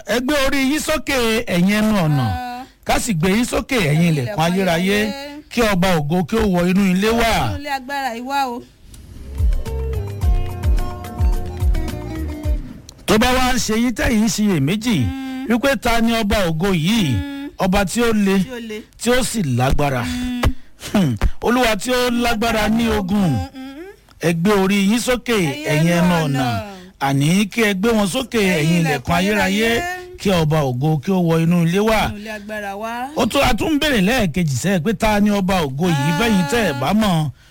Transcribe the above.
ẹ gbé orí yín sókè ẹ̀yin ẹnu ọ̀nà ká sì gbé yín sókè ẹ̀yin ilẹ̀kùn ayérayé kí ọba ògo kí ó wọ inú ilé wà. inú ilé agbára ìwá o. tó bá wá ń ṣe yín tẹ̀yìn ṣiyèméjì wípé ta ni ọba ògo yìí ọba tí ó le tí ó le. tí ó sì lágbára Hmm. olúwa tí ó lágbára ní ogun ẹ gbé orí yín sókè ẹ̀yin ẹnu ọ̀nà àní kí ẹ gbé wọn sókè ẹ̀yin ilẹ̀kùn ayérayé kí ọba ògo kí ó wọ inú ilé wà inú ilé agbára wá. ó tún a tún ń bèrè lẹ́ẹ̀kejì sẹ́ẹ̀ pé ta ni ọba ògo yìí bẹ́yìn tẹ́ ẹ̀ bá mọ̀